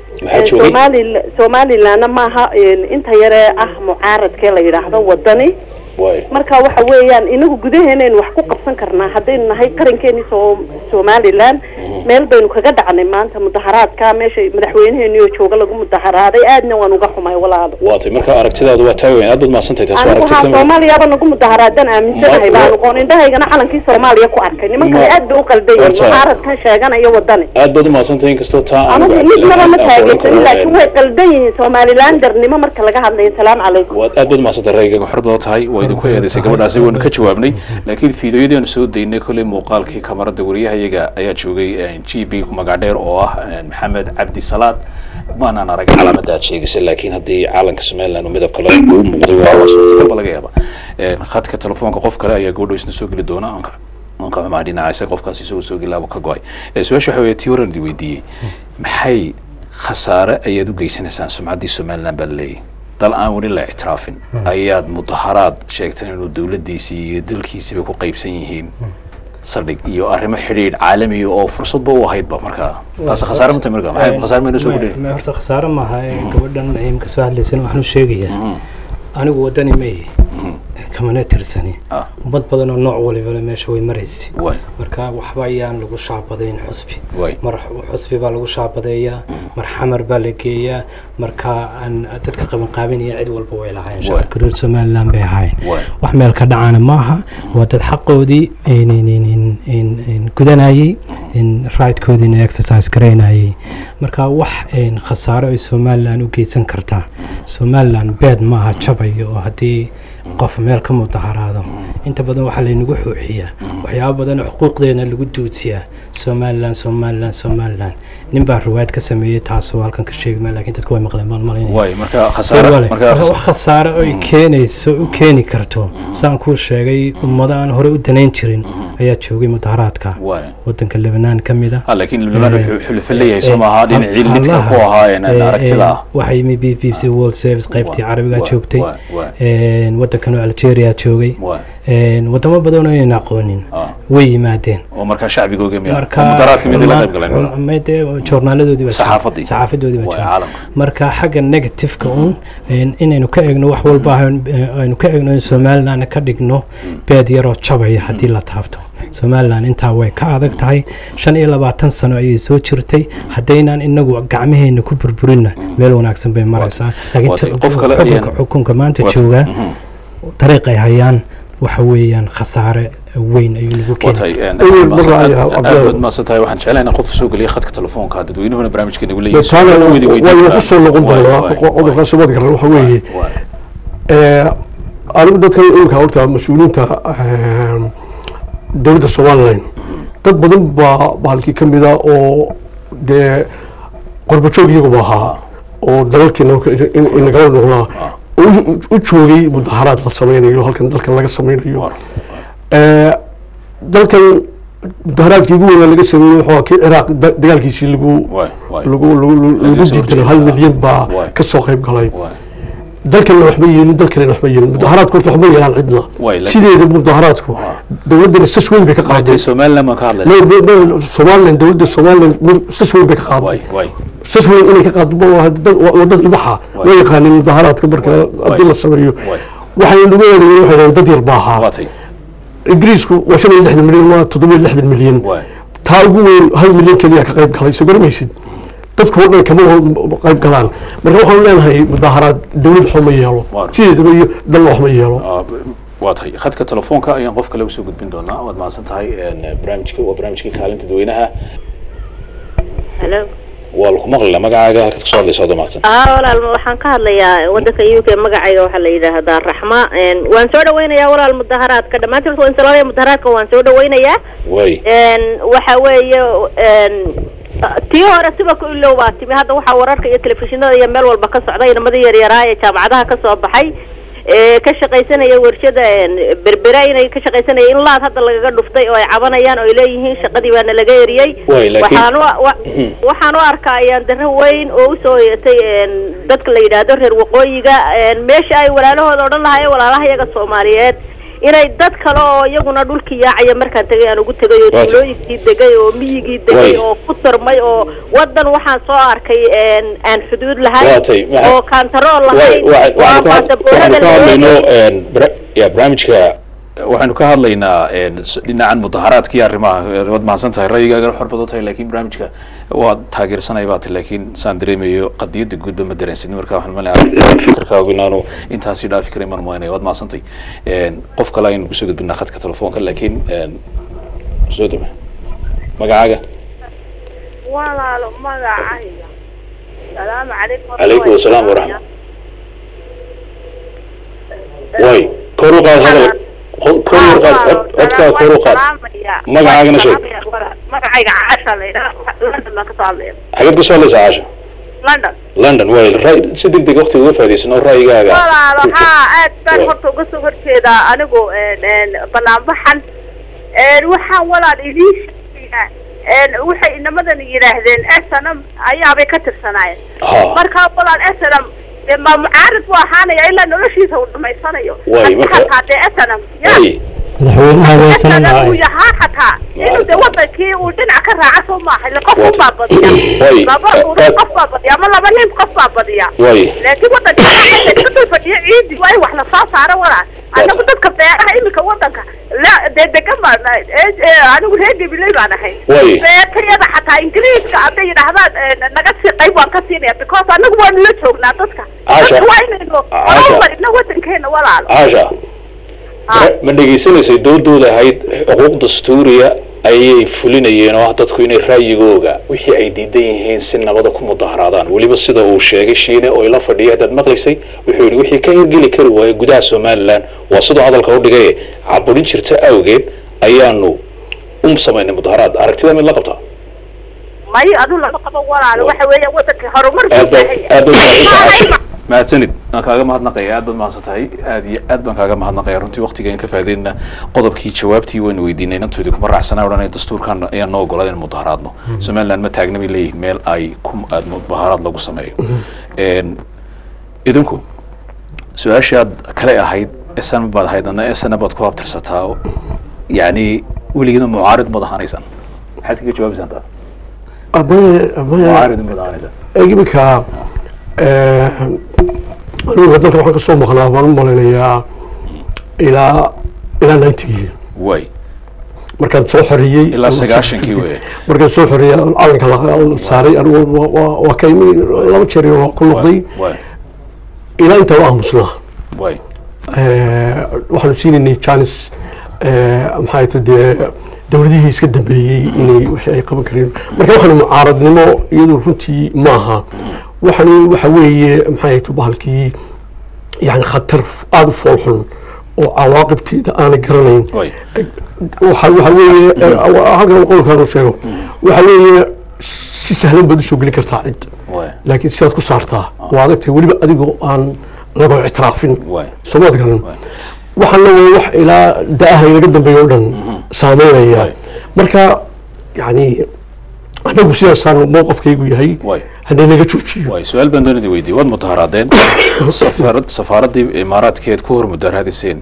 somali somalilandna maaha inta yaree ah mucaaradkee la yidhaahdo wadani marka waxa weeyaan inagu gudaheenaynu wax ku qabsan karnaa haddaynu nahay qarankeeni so somaliland meel baynu kaga dhacnay maanta mudaharaadka meesha madaxweyneheenioo jooga lagu mudaharaaday aadna waan uga xumay walaalo waa tay marka aragtidaadu waa taa weyn aad baad mahadsantahay taas anigu haa soomaaliyaba nagu mudaharaadan aaminsanahay baan oqoon indhahaygana calankii soomaaliya ku arkay niman kale aad bay u qaldan yihin mucaaradkan sheeganaya wadani aad baad umahadsantahay inkastoo taa anigu midnaba ma taageersanin laakiin way qaldan yihiin somalilandernimo marka laga hadlayo salaamu calaykum aad baad umahadsantahay raygaga xor badan tahay waa idinku eedaysay gabadhaasi waanu ka jawaabnay laakiin fiidiyoyadii aanu soo daynay kolley muuqaalkii kamarada wariyahayaga ayaa joogay g b magacdheer oo ah maxamed cabdi salaad maanaan arag calaamada aad sheegaysay laakiin haddii caalanka somaliland uu midab kale uu muuqday waa suurtagalba laga yaaba khadka telefoonka qof kale ayaa gabadho isna soo geli doona anka anka xumaa dhinaca isaga qofkaasi isagoo soo gelaaba ka go-ay su-aasha waxa weeye tii waran idi weydiiyey maxay khasaare ayaad u geysanaysaan sumcaddii somaliland baa laleeyahy dal aan weli la ictiraafin ayaad mudaharaad sheegteen inuu dowladdiisii iyo dalkiisiiba ku qaybsan yihiin saldhig iyo arrimo xidhiidh caalamiya oo fursadba u ahaydba markaa taas khasaare mata marka maxay khasaare mayna soo gudhin horta khasaare maaha gabadhan imka soo hadlaysana waxaan u sheegayaa anigu wadani ma ihi kamana tirsani ummad badan oo nooc walibana meesha way maraysay marka waxba ayaan lagu shaabadayn xusbi mar xusbi baa lagu shaabadeeyaa mar xamar baa la geeyaa marka aan dadka qabanqaabinaya cid walba way lahaayeen shacabka reer somaliland bay ahaayeen wax meel ka dhacana maaha waa dad xaqoodii gudanayay rightkoodiina exercise garaynayay marka wax khasaaro ay somaliland u geysan kartaa somaliland beed maaha jabayo oo haddii qof meel ka mudaharaado inta badan waxaa laynagu xuuxiyaa waxyaabo badan oo xuquuqdeena lagu duusiyaa somaliland somaliland somaliland nin baa riwaayad ka sameeyey taasoo halkan ka sheegi maa laakiin dadku way maqleen maan malaynayawax khasaare oy keenayso u keeni karto saan kuu sheegay ummado aan hore u danayn jirin ayaa joogay mudaharaadka wadanka lebnaan ka mid ah laakiin lebnaan wuxuu xulufo leeyahay soo maaha dhinacii lidka ku ahaayeen aragtida ah waxaa yimi b b c world service qaybtii carabiga joogtay wadankan oo algeria joogay wadamo badan oo aynan aqoonin way yimaadeen oo markaa shacbigooga mudaharaadka mid la qayb galeen joornaaladoodii saxaafadii saxaafadoodii baa marka xagga negativeka un inaynu ka eegno wax walba aynu ka eegno in somaliland ka dhigno beed yaroo jabaya haddii la taabto somaliland intaa way ka adag tahay shan iyo labaatan sano ayay soo jirtay haddaynaan inagu gacmaheena ku burburinna meel wanaagsan bay maraysaa laakiin xukunka maanta joogaa dariiq ay hayaan waxa weeyaan khasaare weyn ayuu nagu keenayaad maasantahay waxaan jeclaynaa qof soo geliya khadka telefoonka dadweynuhuna barnaamijka nagu leeyahay kusoo noqon doonaa cudurka sumad garan waxa weeye anigu dadka imika horta mas-uuliyiinta dowladda somaliland dad badan baa bahalkii ka mid a oo dee qorbajoog iyaguba ahaa oo dalalkiina inagala noqdaa u joogay mudaharaad la sameynayo halkan dalkan laga sameynayo dalkan mudaharaadkii ugu weynaa laga sameeyey wuxuu kii ciraaq dagaalkiisii lagu lagu lagu diiday hal milyan baa ka soo qayb galay dalkanna waxba yeelin dalkanna waxba yeelin mudaharaadku horta waxba yeelaan cidna sideeda mudaharaadku dowladdana sas weyn bay ka qaaday somaliland baan ka hadlay somaliland dowladda somaliland sas weyn bay ka qaaday sas weyn inay ka qaado wadada ilbaxa loo yaqaanin mudaharaadka marka haddii la sameeyo waxay nagu eedayen waxay dad yar baa ahaa ingiriisku waa shan iyo lixdan milyan waa toddoba iyo lixdan milyan taa ugu weyn hal milyan keliya ka qayb galay soo garamaysid dadku oo dhan kama qayb galaan marka waxaan leenahay mudaharaad dowlad waxba ma yeelo sideedaba iyo dalna wax ma yeelo waa tahay khadka telefoonka ayaan qof kale usoo gudbin doonaa waad mahadsan tahay barnaamijka waa barnaamijkii kaalinta dadweynaha halo waa laku maqlila magacaaga halkaad kasoo hadlaysa wada mahadsan aa walaal waxaan ka hadlayaa wadanka u k magacayga waxaa la yidhaahdaa raxma waan soo dhaweynayaa walaal mudaharaadka dhammaantiin waan salaamaya mudaharaadka waan soo dhaweynayaa way waxa weeye tii hore siba ku ilow baa timi hadda waxaa wararka iyo telefishinada iyo meel walba ka socda inamadii yaryaraa ee jaamacadaha ka soo baxay ka shaqaysanaya warshada berbera inay ka shaqaysanaya in laad hadda lagaga dhuftay oo ay cabanayaan oo ay leeyihiin shaqadii baana laga eriyey waxaan waxaan u arkaa ayaan darro weyn oo usoo yeetay dadka la yidhaahdo reer waqooyiga meesha ay walaalahooda odhan lahaayeen walaalaha iyaga soomaaliyeed inay dad kale oo iyaguna dhulkii yaacaya markaan tegay aan ugu tegay oo tuulooyinkii degay oo miyigii degay oo ku tarmay oo wadan waxaan soo arkay aan xuduud lahayn oo kantarool lahayn ya barnaamijka waxaynu ka hadlaynaa dhinacan mudaharaadkii arrimaha waad mahadsan tahay ra'yigaaga xor badan tahay laakiin barnaamijka waa taageersanay baati laakiin saan dareemayo qadiyadda guudba ma dareensin marka waxaan malaya fikirkaagu inaanu intaasi dhaafi karin maan maynaya waad mahadsantay qof kale aynu kusoo gudbinaa khadka telefoonka laakiin soo dama magacaaga walaalo magacayga salaamu calaykum calaykum asalaam waraxma way kor u qaad hadal kor u qaad codkaa kor u qaad magacaagana sheeg magacayga caasha la yidhaha london baan kasoo hadlaya xageed kasoo hadlaysaa caasha london london way si deg deg waqtiga uga faa'idaysano ra'yigaaga walaalo haa aad baan horta uga soo horjeedaa anigu banaanbaxan waxaan walaal idiin sheegayaa waxay inamadan yidhaahdeen snm ayaabay ka tirsanaayeen marka walaal snm ma mucaarad buu ahaanaya ilaa noloshiisa uu dhamaysanayo hataa dee snm madaxweynaha uu yahaa hataa inuu de wadankii uu dhinac ka raaca soo maaha ile qof un baa badiya laba urur qof baa badiya ama laba nin qof baa badiya laakiin wadankii kadul fadhiyo ciidi waa in wax lasoo saaro walaa anagu dadka beeraha iminka wadanka la dee degan baan nahay. Ee, ee, anigu reer gabiley baan ahay Way. beertayada xataa ingiriiska hadday yidhaahdaan ee, naga sii qayb waan ka siinaya because anagu waanu la joognaa dadka Caasha. dadka waa inaynu Caasha. horumarino wadankeena walaalo caasha ma- ma dhegaysanaysay doodooda ahayd xuquuq dastuuriya ayay fulinayeen oo ah dadku inay raayigooga wixii ay diidan yihiin si nabada ku mudaharaadaan weliba sida uu sheegay shiine oo ila fadhiya haddaad maqlaysay wuxuu yidhi wixii ka hirgeli kari waaya gudaha somalilan waa siduu hadalka u dhigay caburin jirta awgeed ayaanu u samaynay mudaharaad aragtida mid la qabtaa may adu lama qabo walaalo waxa weeya wadanka horumar buu aad baad baahan aad baad yahay mahadsantahay. mahadsanid waan kaaga mahadnaqaya aad baad mahadsan tahay aad iyo aad baan kaaga mahadnaqaya runtii waqtigaan ka faa'iideynaa qodobkii jawaabtii waynu weydiinay inantoodii kuma raacsanaa odhanay dastuurkan ayaan noo ogolaa in mudaharaadno somaliland ma taagna bay leeyihiin meel ay ku aad mudaharaad lagu sameeyo Een, idinku su-aashii aad kale ahayd esan baad ahayd adna esana baad ku abtirsataa yacni weligeedna mucaarid mad ahaanaysaan maxaad kaga jawaabaysaan taa abaya abaya mucaarid mad ahaanaysaan iminka anigu dalka waxaan kasoo maqnaa baan u malaynayaa ilaa ilaa ninetygii way markaan soo xoreeyey ilaa sagaashankii weye markaan soo xoreeyey calanka la saaray anigu waa- waa- waa ka imi laba jeer waa ku noqday way ilaa intaa waa aamusnaa way waxaanu siinaynay janis maxaa ta dee dowladihii iska dambeeyey inay wixii ay qaban kareen marka waxaanu mucaaradnimo iyadu runtii maaha waxaanu waxa weeye maxaa ta bahalkii yani khatar aada u fool xun oo cawaaqibteeda aanay garanayn waxa waxa weeye halkan qolkaanu sheego waxa weeye si sahlan baad usoo geli kartaa cid laakiin sidaad ku saartaa waa adagtahay weliba adigoo aan lago ictiraafin soomaad garan waxaana waa wax ilaa da-aha inaga dambeeya o dhan saameynaya marka yani anagu sidaasaan mowqafkaygu yahay haddii naga joojiyo way su-aal baan doonada weydiiyey waad mudaharaadeen safaarad safaaraddii imaaraadkeed ku hor mudaharaadiseen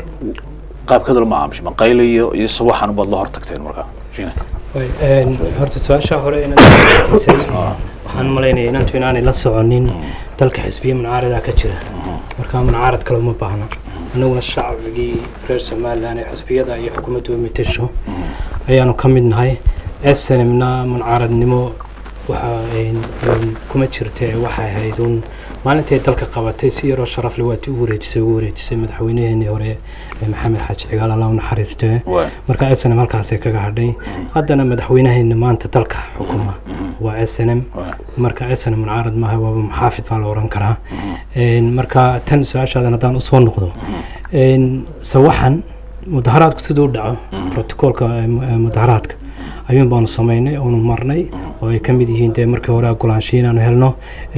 qaabkeeda lama aamushay maqayle iyo iyo sawaxan baad la hor tagteen markaa Shine. Way, een, horta su-aasha hore inaad weydiisay, waxaan malaynayaa inantu inaanay la soconin dalka xisbiya munaarada ka jira marka munaarad kale uma baahna annaguna shacbigii reer somalilan ee xisbiyada iyo xukuumadda u mitasho ayaanu ka mid nahay snmna munaaradnimo waxa een, een, kuma jirte waxay ahayd un maalintay dalka qabatay si yaroo sharaf leh waati u wareejisay ugu wareejisay madaxweynaheenii hore ee maxamed xaaji cigaal alla u naxariistee marka s n m halkaasay kaga hadhay haddana madaxweynaheena maanta dalka xukuma waa s n m marka s n m munaarad maaha waaba maxaafid baa la oran karaa Een, marka tan su-aashaadan haddaan usoo noqdo een, sawaxan mudaharaadku siduu u dhaco protocoolka ee mu- ee mudaharaadka ayuun baanu samaynay oonu marnay oo ay ka mid yihiin dee markii hore ogolaansho inaanu helno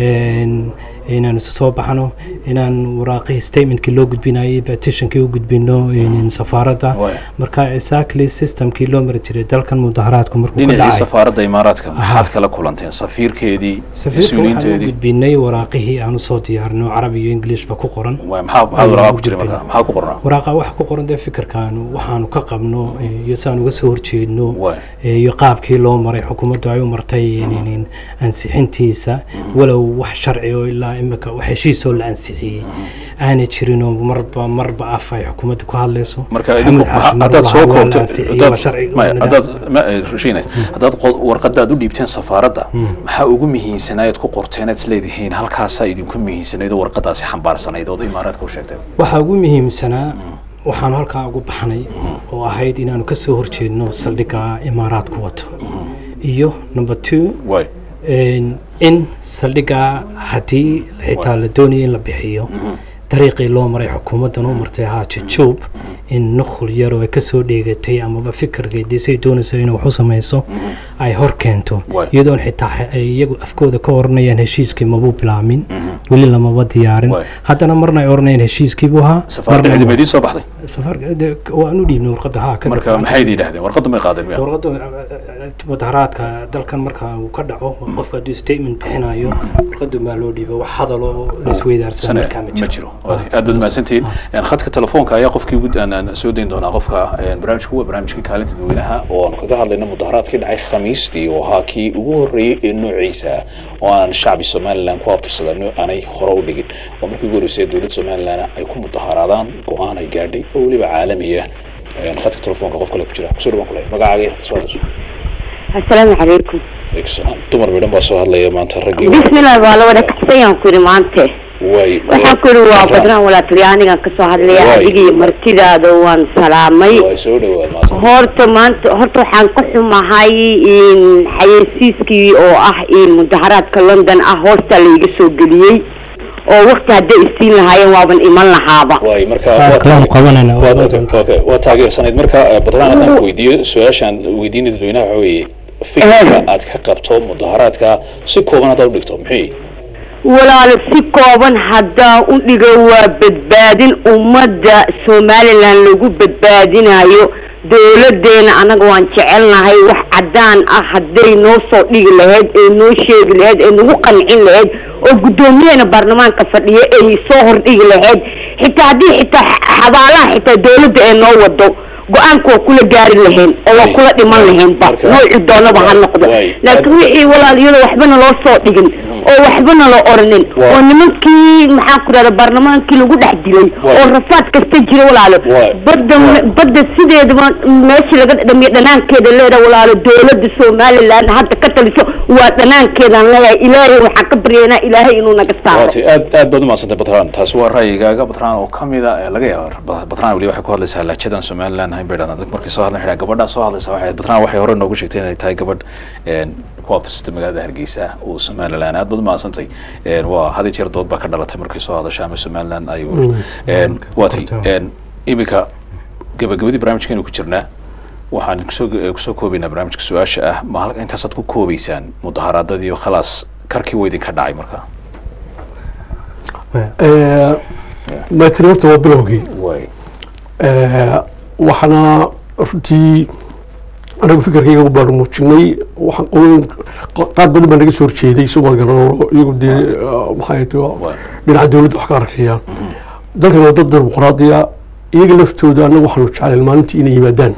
een, inaanu isu soo baxno inaan waraaqihii statementkii loo gudbinayay petitionkii u gudbino een, safaaradda marka exactly systemkii loo mari jiray dalkan mudaharaadku markuu ka dhinacii dhacay safaaradda imaaraadka maxaad kala kulanteen safiirkeedii safiirka waxaan u mas-uuliyiinteedii gudbinay waraaqihii aan usoo diyaarino carabi iyo englishba ku qoran maxaa maxaa waraqaa ku jiray markaa maxaa ku qornaa waraaqa waxa ku qoran dee fikirkaanu waxaanu ka qabno eh, iyo si aan uga soo horjeedno eh, iyo qaabkii loo maray xukuumaddu ay u martay in- ansixintiisa walow wax sharci oo ilaa imika wax heshiisoo la ansixiyey aanay jirinoo marba marba af ay xukuumaddu ku hadlayso marka Maxamed idinku Xaashi mar haddaad lahaa soo waa la koobto ansixiyey, haddaad- waa sharci maya, oo haddaad ma- eh, Rashine, haddaad qod- warqadda aad u dhiibteen safaaradda maxaa ugu muhiimsanaayd ku qorteen aad isleedihiin halkaasaa idinku muhiimsanayd oo warqadaasi xambaarsanayd ood imaaraadka u sheegteen waxaa ugu muhiimsanaa waxaanu halkaa ugu baxnay oo ahayd inaanu ka soo horjeedno saldhigga imaaraadku wato iyo number two een, in saldhigga haddii xitaa la doonaya in la bixiyo dariiqii loo maray xukuumaddan u martay ahaa jajuub in nukhul yar oo ay kasoo dheegatay amaba fikirkeedii say doonayso inay wax u samayso ay hor keento iyadoon xitaa xe- ay iyagu afkooda ka oranayaan heshiiskii mabuu bilaamin weli lamaba diyaarin haddana marna ay oranayaan heshiiskiibuu ahaa safaaradda marna- ciidama idiin soo baxday safarka de- waan u dhiibnay warqadda haa ka marka maxay yidhaahdeen warqadda may qaadeen miya warqadda mudaharaadka dalkan marka uu ka dhaco qofka hadduu statement bixinayo warqadda maa loo dhiiba wax hadal oo la isweydaarsan sane markaa ma ma jiro aad baad mahadsantihiin Een, khadka telefoonka ayaa qofkii ugu aan- aan soo dayn doonaa qofka een, barnaamijku waa barnaamijka kaalinta dadweynaha oo aan kaga hadlayno mudaharaadkii dhacay khamiistii oo ahaa kii ugu horreeyey ee noociisa ah oo aan shacbi somalilan ku abtirsadan aanay hore u dhigin oo markii ugu horreysay dowladda somalilan ay ku mudaharaadaan go-aan ay gaadhay oo weliba caalamiya Een, khadka telefoonka qof kale ku jira kusoo dhawaan kule magacaaga iyo soo hadasho asalaamu calaykum dumar midhan baa soo hadlaya maanta raggii bismillah waa la wada kaxsayaan ku yidhi maante way waxaan ku yidhi waa badnaan walaatuli anigan kasoo hadlaya Waay. adiga iyo martidaada waan salaamay way soo dhawaad maanta horta maanta horta waxaan ka xumahay in xayeysiiskii oo ah in mudaharaadka london ah hoosta layga soo geliyey oo waqti hadday isiin lahaayeen waaban iman lahaaba way marka Waa waa kalaam qabanayna, waa waa- okay, waa taageersanayd marka eh, badnaan haddaan ku weydiiyo su-aashaan weydiinaya dadweynaha waxa weeye fikirka aad ka qabto mudaharaadka si kooban haddaad u dhigto muxuu yihi walaalo si kooban haddaan u dhigo waa badbaadin ummadda somalilan lagu badbaadinayo dowladeena anaga waan jecelnahay wax cadaan ah hadday noo soo dhigi lahayd ee noo sheegi lahayd ee nagu qancin lahayd oo guddoomiyaheena baarlamaanka fadhiya ay soo hordhigi lahayd xitaa haddii xitaa xabaalaha xitaa dowladda ee noo wado go-aanka waa kula gaari lahayn oo waa kula dhiman lahaynba noocu doonaba ha noqdo laakiin wixii walaal iyadoo waxbana loo soo dhigin oo waxbana loo oranin oo nimankii maxaan ku dhahda baarlamaankii lagu dhex dilay oo rafaad kasta jira walaalo badda badda sideedaba meesha laga dhamiyo dhanaankeeda leedahay walaalo dowladda somaliland hadda ka taliso waa dhanaankeedaan leeyahay ilaahay waxaan ka baryaynaa ilaahay inuu naga saaro waati aad aad baad umahadsantay batraan taasi waa ra'yigaaga batraan oo kamida ee laga yaaba batraan weli waxay ku hadlaysaa laajadan somaliland hayn bay dhahdaan dadka markay soo hadlan xidhaa gabadhaa soo hadlaysa waxay batraan waxay hore noogu sheegtay inay tahay gabadh een, ku abtirsatay magaalada hargeysa oo somaliland aad baad umahadsantay Een, waa had iyo jeer dood baa ka dhalatay markay soo hadasho ama somaliland ay Een, waati een, iminka gabagabadii barnaamijkeenu ku jirnaa waxaan kusoo kusoo koobaynaa barnaamijka su-aasha ah ma halka intaasaad ku koobaysaan mudaharaadadii oo khalaas karkii waa idinka dhacay marka matri horta waa bilowgii way Eh, waxaana runtii anagu fikirkayga u baanu muujinay waxaan qolooyin qaar badan baa naga soo horjeeday somaal galano iyagu dee eh, maxay tahay dhinaca dowladda wax ka arkayaan dalkan waa dad dimuqraadiya iyaga laftooda anagu waxaanu jeclayn maalintii inay yimaadaan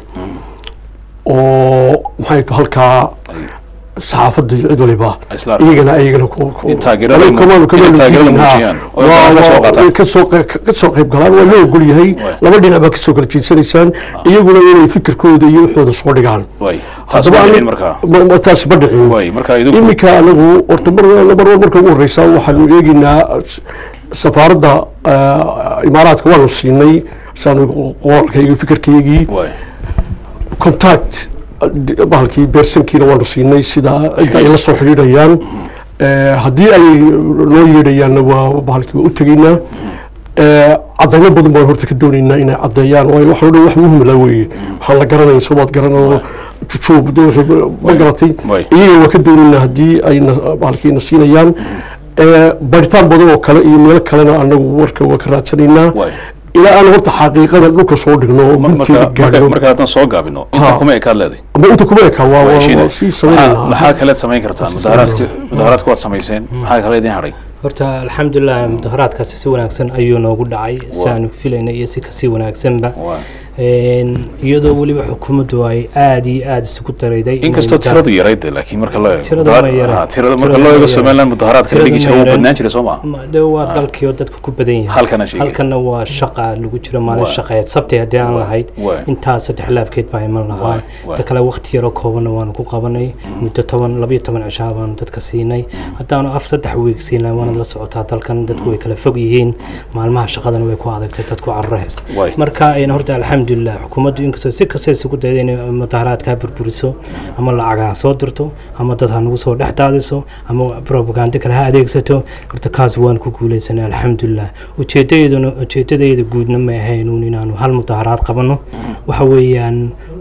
oo maxay tahay halkaa saxaafadda iyo cid waliba Isla arkaan. iyagana ayagana ku ku- In taageerada Aniga mu- kamaanu- in kamaanu taageerada jirin, ha. muujiyaan. Oo Waa- ka soo waa- qaataan. way ka soo qeyb- ka soo qayb galaan waa loo ogol yahay laba dhinac baa kasoo kala jeedsanaysaan iyaguna inay fikirkooda iyo waxooda soo dhigaan way taas Haddaba ma ani- dhicin markaa ma- ma- taasi ma dhicin way marka idinku iminka anagu horta mar mar marka ugu horeysa waxaanu eegeynaa s- safaaradda eh, imaaraadka waanu siinay saanu qoraalkayga fikirkaygii contact eh, bahalkii beersankiina waanu siinay sida cidda ay la soo xidhiidhayaan Eh, haddii ay noo yeedhayaanna waa bahalkii waa u tegaynaa Eh, cadaymo badan baan horta ka doonaynaa inay caddeeyaan waayo waxaan o dhan wax muhim la weeye waxaan la garanaya somaad garanoo jujuub ma garatay iyaga waa ka doonaynaa haddii ay bahalkiina siinayaan Eh, baaritaan badan oo kale iyo meelo kalena anagu warka waa ka raadsanaynaa ilaa aan horta xaqiiqada dhulka soo dhigno oo gunteeda marka gaadhno marka haddaan soo gaabino inta Ha. kuma ekaad leeday ama inta kuma eka waa waa- Heshiinay. waa sii Maxaa- samaynaynaa maxaa kaleed samayn kartaan mudaharaadki mudaharaadku waad samayseen maxaa kale idin hadhay horta alxamdulilah mudaharaadkaasi si wanaagsan ayuu noogu dhacay saanu filayna iyo si kasii wanaagsanba Een, iyadoo weliba xukuumaddu ay aad iyo aad isugu darayday inay inkastoo mudaharaad- tiradu yarayd dee, laakiin marka loo eego Tiradu mudaharaad- ma yara. ha, tirada Tiradu marka ma loo eego yara. somaliland mudaharaadka la dhigi Tiradu jiray ma wuu yara. badnaan jiray soo maa Ma- de waa dalkii oo dadka ku badan yahay Halkana sheegay. halkana waa shaqa lagu jiro maalin Waa. shaqeed sabti haddii aan lahayd Waa. intaa saddex laabkeed baa iman lahaa Waa. Waa. ta kale waqti yaroo koobanna waanu ku qabanay muddo toban labayo toban cishaa baanu dadka siinay haddaanu af saddex wiig siinay waanad la socotaa dalkan dadku way kala fog yihiin maalmaha shaqadana way ku adagtay dadku carrahays Waay. marka een, horta alxamdulilah xukuumaddu inkastoo si kasta isugu dayda inay mudaharaadkaa burburiso ama lacag ha soo dirto ama dad ha nagu soo dhex daadiso ama propaganda kale ha adeegsato horta kaas waan ku guuleysanay alxamdulilah ujeedadeeduna ujeedadayda guudna ma ahaynuun inaanu hal mudaharaad qabano waxa weeyaan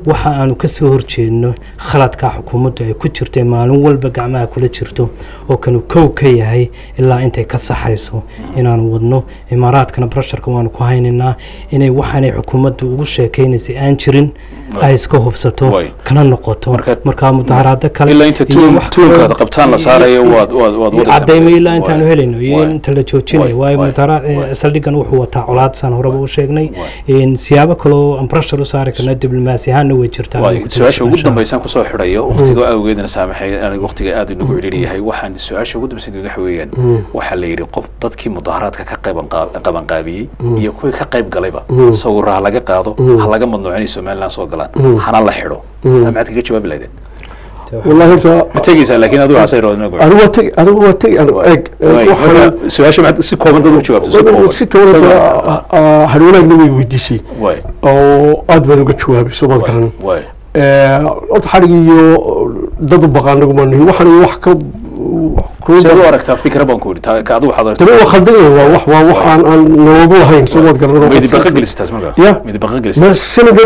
waxa aanu kasoo horjeedno khaladka xukuumaddu ay ku jirto ee maalin walba gacmaha kula jirto oo kanu kow ka yahay ilaa intay ka saxayso inaanu wadno imaaraadkana brasharka waanu ku haynaynaa inay waxaanay xukuumaddu ugu sheekaynaysay aan jirin ay iska hubsato kana noqoto markaa mudaharaado kale ilaa inta iyo wax tuunkaada kaloo- qabtaan la saarayo waad waad waad wadaysaa cadaymo ilaa intaanu Waay. helayno iyo inta la joojinayo waayo mudaharaad saldhigan wuxuu wataa colaad saan horeba u sheegnay In siyaabo kaloo aan pressure u saari karna diblomaasi ahaanna way jirtaa waay su-aasha ugu dambaysaan kusoo xidhayo waqtiga awgeedna saamaxay aniga waqtiga aad inagu cidhiidhi yahay waxaan su-aasha ugu dambaysan waxa weeyaan Mm. waxaa la yidhi qof dadkii mudaharaadka ka qayban qaab- qabanqaabiyey Mm. iyo kuwii ka qayb galayba Mm. sawirra ha laga qaado Mm. ha laga madnuuco inay somaliland soo galaan Mm. hana la xidho Mm. taa maxaad kaga jawaabi lahaydeen والله horta ma tegaysaa laakiin adigu hasay roodina anigu waa tegi anigu waa tegi anigu eeg marka su-aasha maxaad si kooban dad u jawaabto si kooban si kooban hadhownaagna way weydiisay waay oo aad baan uga jawaabay soo maad garan waay horta xadhig iyo dad u baqa anagu ma nihin waxaan wax ka seed u aragtaa fikra baan ku yidhi taa ka adigu waxaad tabi waa khaldan yahay waa wax waa wax aan aan noogu lahayn soo maad garan midi baqa gelisitaas marka ya midi baqa ma gelisitaas sinaga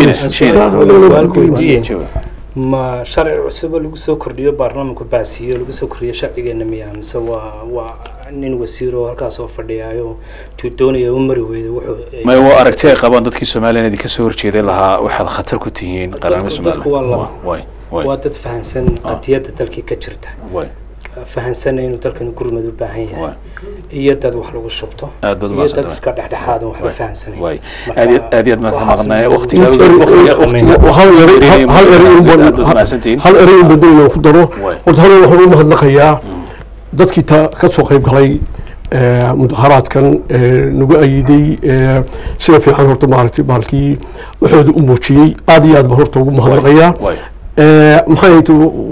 ma sharci cusubo lagu soo kordhiyo baarlamaanku baasiyo lagu soo kordhiyo sharcigeena miyaa mise waa waa nin wasiir oo halkaas oo fadhiyaayo tuu doonaya u mari weyda wuxuu may waa aragti ay qabaan dadkii somaliland idinka soo horjeeday lahaa waxaad khatar ku tihiin qaranimo dadku waa laba waay waay waa dad fahansan qadiyadda dalkii ka jirta waay fahansanna inuu dalkan gurmad u baahan yahay iyo dad wax lagu shubto aad baad iyo dad umahadsantahay. iska dhexdhexaad oo wax la Waay. fahansanay waay Marka aad iyo- aad iyo aad mahadsan waxaas maqnaa lagu- waqtiga Inter- waqtiga waqtiga hal eray hal eray in aad baan baad mahadsantihiin hal eray in badan inaan ku daro horta hal waxaan u mahadnaqayaa dadkii ta ka soo qayb galay ee, mudaharaadkan ee, nagu ayiday ee, sida fiican horta maaragtay baalkii waxooda u muujiyey aad iyo aad baan horta ugu mahadnaqayaa waay Ee, maxay ahayd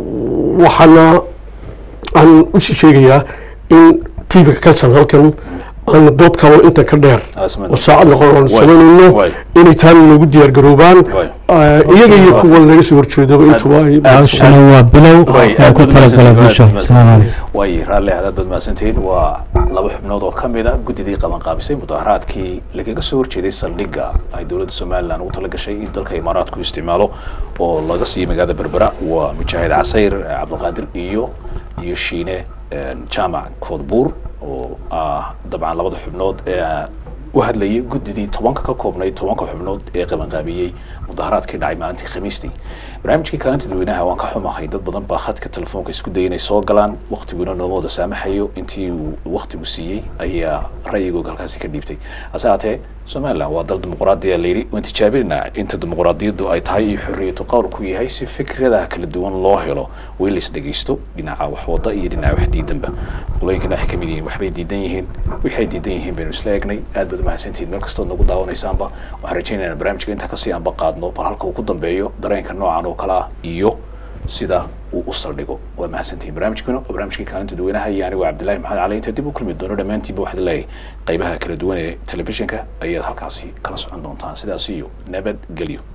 waxaana aan usii sheegayaa in tvga kalsan halkan aan dood kalo inta ka dheer oo saacad noqon aan Waay. samaynayno Waay. inay taana noogu diyaar garoobaan Ee, iyaga iyo kuwa naga soo horjeedaba intuba ay hawshani waa bilow aan ku talagalay bulsho asalaamu calaykum waay raalli aad baad mahadsantihiin waa laba xubnood oo ka mid a guddidii qabanqaabisay mudaharaadkii lagaga soo horjeeday saldhigga ay dowladda somaliland ugu talagashay in dalka imaaraadku isticmaalo oo laga siiyey magaalada berbera waa mujaahid casayr cabdilqaadir iyo iyo shiine een, jaamac koodbuur oo ah dabcan labada xubnood ee u hadlayay guddidii tobanka ka koobnayd tobanka xubnood ee qabanqaabiyey mudaharaadkii dhacay maalintii khamiistii barnaamijkii kaalinta dadweynaha waan ka xumahay dad badan baa khadka telefoonka isku dayay inay soo galaan waqtiguna nooma wada saamaxayo intii uu waqtigu siiyey ayaa ra'yigooga halkaasi ka dhiibtay hase haatee somaliland waa dal dimuqraadiya layidhi waan tijaabinaynaa inta dimuqraadiyaddu ay tahay iyo xorriyatu qowlku yahay si fikradaha kala duwan loo helo way la isdhegaysto dhinaca wax wada iyo dhinaca wax diidanba qolooyinkana waxay ka mid yihiin waxbay diidan yihiin waxay diidan yihiin baynu isla eegnay aad baad umahadsantihiin meel kastood nagu daawanaysaanba waxaan rajaynaynaa barnaamijka intaa kasii anba qaadno bal halka uu ku dambeeyo dareenka noocan oo kale ah iyo sida uu u saldhigo waa mahadsantihiin barnaamijkuna waa barnaamijkii kaalinta dadweynaha iyo anigu cabdillaahi maxamed cali inta dib u kulmi doono dhammaantiinba waxaad leeyahay qaybaha kala duwan ee telefishinka ayaad halkaasi kala socon doontaan sidaas iyo nabadgelyo